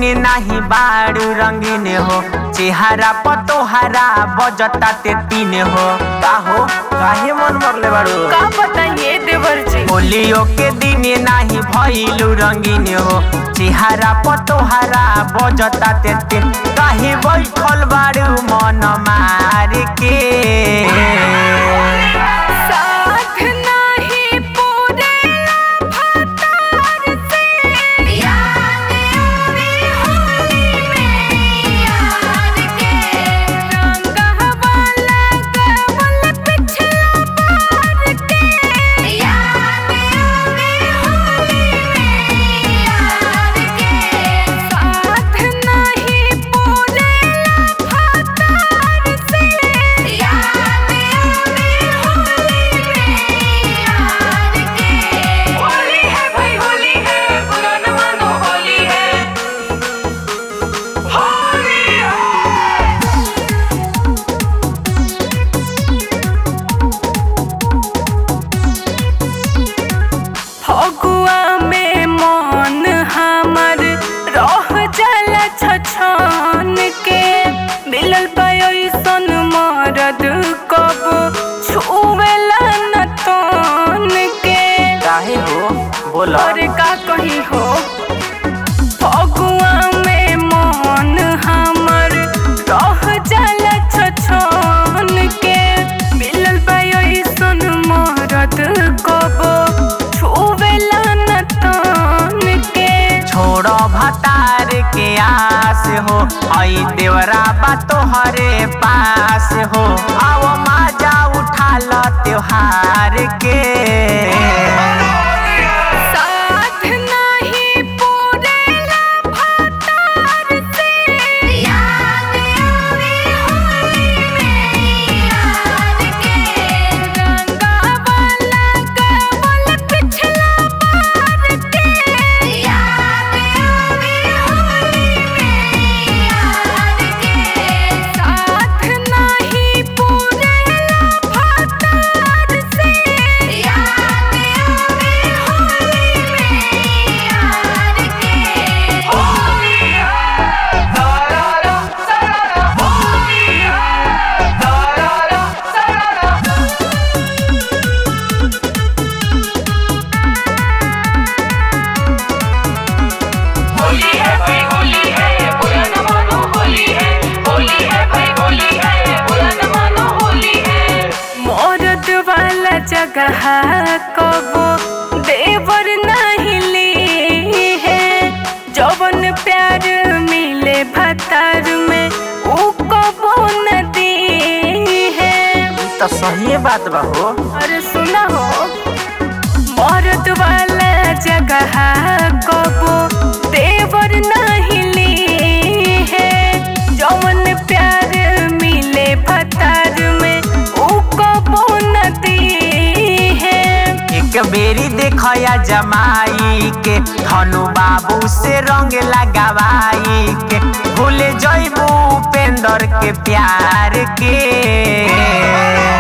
नाही बाड़ू रंगीन हो चेहरा पतोहरा बजता ते तीन हो का हो काहे मन मरले बाड़ू का बताइए देवर जी होलियो के दिन नाही भइलू रंगीन हो चेहरा पतोहरा बजता ते तीन काहे बैठल बाड़ू मन मार के साथ नाही पूरे भतार से याद आवे होली में यार के रंगवा लगवल पिछला पार के याद आवे होली में यार के साथ नाही पूरे भतार से याद आवे होली में यार के होली है भाई होली है बुरा न मानो होली है होली है फगुआ में मन हमर रह जाला छछन के मिलल पैसन मरद कब छुवेला न तन के काहे हो बोला और का कही हो फगुआ में मन हमर रह जाला छछन के मिलल पैसन मरद कब छुवेला न तन के छोड़ो भतार के आस हो आई देवरा बा तोहरे पास हो आओ माजा उठा लो त्योहार के साथ नहीं पूरेला भतार से याद आवे होली में यार के रंगवा लगवल पिछला पार के याद आवे होली में यार के साथ नहीं पूरेला भतार से याद आवे होली में यार के होली है सारा सारा होली है सारा सारा होली है भाई होली है बुरा न मानो होली है होली है भाई होली है बुरा न मानो होली है मौरत वाला जगह कबो देवर नहीं ली है जवन प्यार मिले भतार में ऊ कबो न दी है तो सही बात बा हो अरे सुना हो मौरत वाला जगह कबो देवर नहीं ली है जौन प्यार मिले भतार में ऊ कबो न दी है एक बेरी देखया जमाई के धनु बाबू से रंग लगावाई के भूल जइबू उपेंद्र के प्यार के